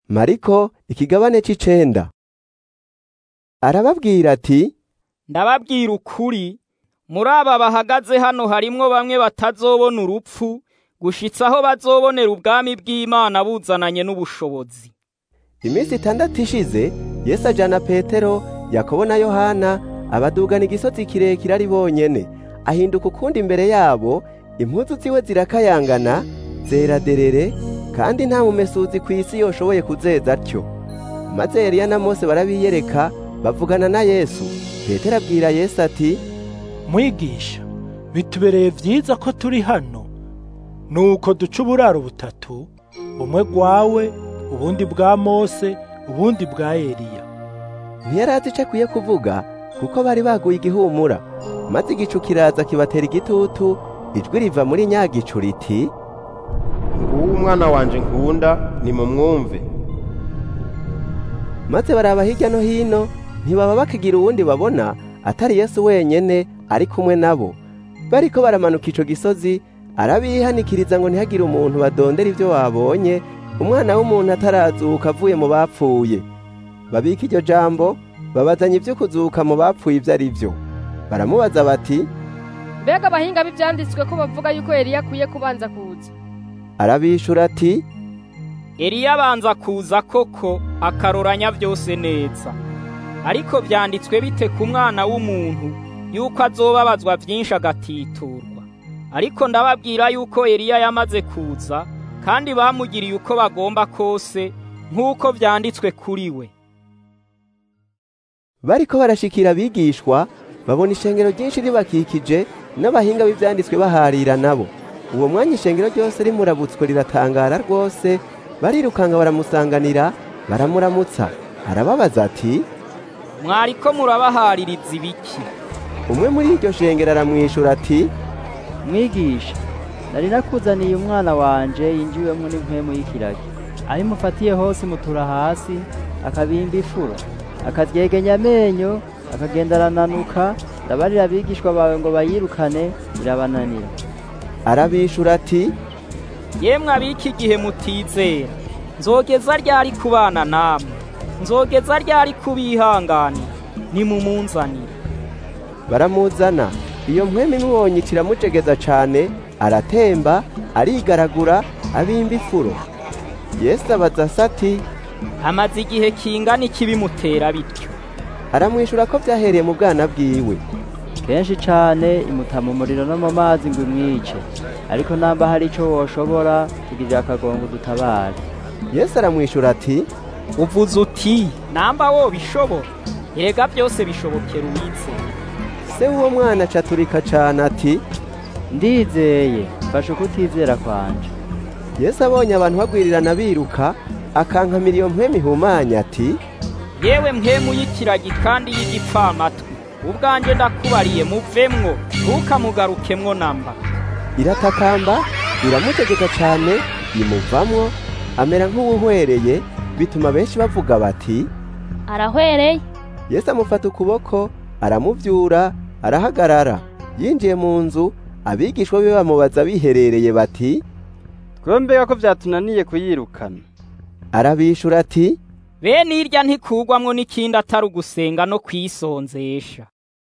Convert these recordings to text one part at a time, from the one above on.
mariko ikigabane c'icenda arababwira ati ndababwira ukuri muri aba bahagaze hano harimwo bamwe batazobona urupfu gushitsa aho bazobonera ubwami bw'Imana buzananye n'ubushobozi iminsi itandatu ishize yesu ajana petero yakobo na yohana abadugana igisozi kirekire ari bonyene ahinduka ukundi imbere yabo impuzu ziwe zirakayangana zera derere kandi nta mumesuzi ku isi yoshoboye kuzeza atyo maze Eliya na Mose barabiyereka bavugana na Yesu Petero abwira Yesu ati mwigisha bitubereye vyiza ko turi hano nuko duca uburaro butatu bumwe bwawe ubundi bwa Mose ubundi bwa Eliya ntiyarazi ico akwiye kuvuga kuko bari baguye igihumura maze igicu kiraza kibatera igitutu ijwi riva muri nyagicu riti nguwo umwana wanje nkunda nimumwumve maze baraba hirya no hino ntibaba bakigira uwundi babona atari Yesu wenyene ari kumwe nabo bariko baramanuka ico gisozi arabihanikiriza ngo ntihagire umuntu badondera ivyo babonye umwana w'umuntu atarazuka avuye mu bapfuye babika iryo jambo babazanya ivyo kuzuka mu bapfuye ivyo ari vyo baramubaza bati mbega abahinga b'ivyanditswe ko bavuga yuko Eliya akwiye kubanza kuza arabishura ati Eliya abanza kuza koko akaroranya byose neza ariko vyanditswe bite ku mwana w'umuntu yuko azobabazwa vyinshi agatiturwa ariko ndababwira yuko Eliya yamaze kuza kandi bamugiriye uko bagomba kose nk'uko vyanditswe kuri we bariko barashikira abigishwa babona ishengero ryinshi ribakikije n'abahinga b'ivyanditswe baharira nabo uwo mwanya ishengero ryose rimurabutswe riratangara rwose barirukanga baramusanganira baramuramutsa arababaza ati mwariko murabahaririza ibiki umwe muri iryo shengero aramwishura ati mwigisha nari nakuzaniye umwana wanje yinjiwemwo n'impwemu y'ikiragi aho imufatiye hose imutura hasi akabimba ifuro akaryegenya amenyo akagenda arananuka ndabarira abigishwa bawe ngo bayirukane birabananira arabishura ati yemwe abiki igihe mutizera nzogeza ryari kubana namwe nzogeza ryari kubihanganira nimumunzanire baramuzana iyo mpwemu imubonye kiramujegeza cane aratemba arigaragura abimba ifuro yesu abaza se ati hamaze igihe kingana iki bimutera bityo aramwishura ko vyahereye mu bwana bwiwe kenshi cane imuta mu muriro no mu mazi ngo imwice ariko namba hari ico woshobora tugirira akagongo dutabare yesu aramwishura ati uvuze uti namba wo bishobora erega byose bishobokera uwizeye se w'uwo mwana acaturika cane ati ndizeye mfasha ukutizera kwanje yesu abonye abantu bagwirirana biruka akankamira iyo mpwemu ihumanya ati yewe mpwemu y'ikiragi kandi y'igipfamatwi ubwanjye ndakubariye muvemwo ntukamugarukemwo namba iratakamba iramutegeka cane imuvamwo amera nk'uwuhwereye bituma benshi bavuga bati arahwereye yesu amufata ukuboko aramuvyura arahagarara yinjiye mu nzu abigishwa be bamubaza biherereye bati twembega ko vyatunaniye kuyirukana arabishura ati bene irya ntikugwamwo n'ikindi atari ugusenga no kwisonzesha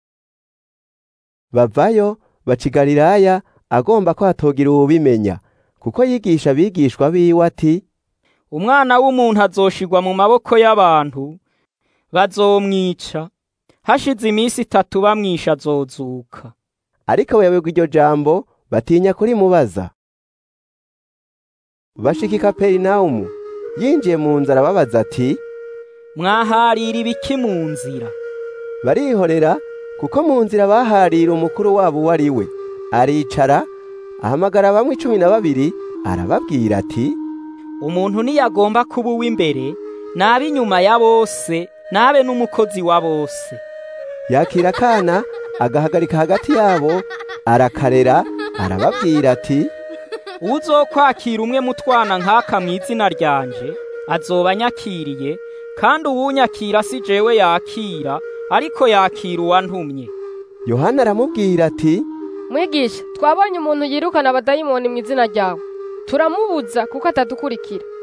bavayo baca i galilaya agomba ko hatogira uwubimenya kuko yigisha abigishwa biwe ati umwana w'umuntu azoshigwa mu maboko y'abantu bazomwica hashize iminsi itatu bamwisha azozuka ariko bayoberwa iryo jambo batinya kurimubaza bashika i kaperinawumu yinjiye mu nzu arababaza ati mwaharira ibiki mu nzira barihorera kuko mu nzira baharira umukuru wabo uwo ari we aricara ahamagara bamwe cumi na babiri arababwira ati umuntu niyagomba kuba uw'imbere nabe inyuma ya bose nabe n'umukozi wa bose yakira akana agahagarika hagati yabo arakarera arababwira ati uzokwakira umwe mu twana nk'aka mu izina ryanje azoba anyakiriye kandi uwunyakira si jewe yakira ariko yakira uwantumye yohana aramubwira ati mwigisha twabonye umuntu yirukana abadayimoni mu izina ryawe turamubuza kuko atadukurikira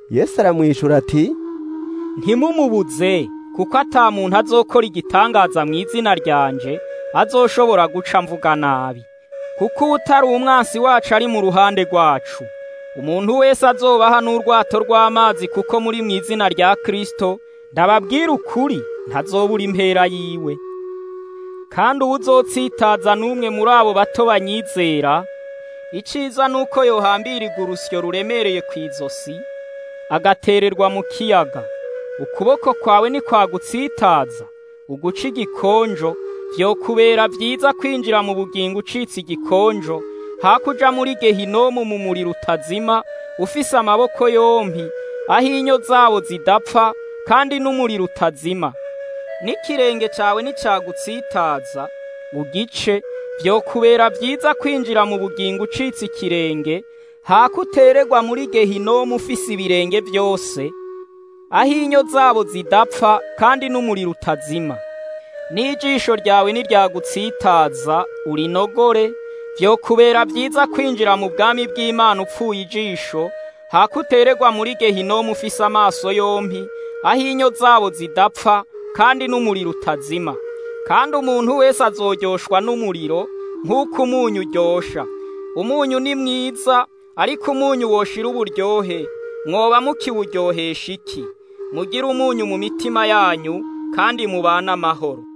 yesu aramwishura ati ntimumubuze kuko ata muntu azokora igitangaza mu izina ryanje azoshobora guca mvuga nabi kuko utari umwansi wacu ari mu ruhande rwacu umuntu wese azobaha n'urwato rw'amazi kuko muri mu izina rya Kristo ndababwira ukuri ntazobura impera yiwe kandi uwuzotsitaza n'umwe muri abo bato banyizera iciza nuko yohambirirwa urusyo ruremereye ku izosi agatererwa mu kiyaga ukuboko kwawe nikwagutsitaza uguca igikonjo vyokubera vyiza kwinjira mu bugingo ucitse igikonjo hakuja muri gehinomu mu muriro utazima ufise amaboko yompi aho inyo zabo zidapfa kandi n'umuriro utazima n'ikirenge cawe nicagutsitaza ugice vyokubera vyiza kwinjira mu bugingo ucitse ikirenge hakutererwa muri gehinomu ufise ibirenge vyose aho inyo zabo zidapfa kandi n'umuriro utazima n'ijisho ryawe niryagutsitaza urinogore vyokubera vyiza kwinjira mu bwami bw'Imana upfuye ijisho hakutererwa muri gehinomu ufise amaso yompi aho inyo zabo zidapfa kandi n'umuriro utazima kandi umuntu wese azoryoshwa n'umuriro nk'uko umunyu uryosha umunyu ni mwiza ariko umunyu woshira uburyohe mwoba mukiwuryohesha iki mugire umunyu mu mitima yanyu kandi mubane amahoro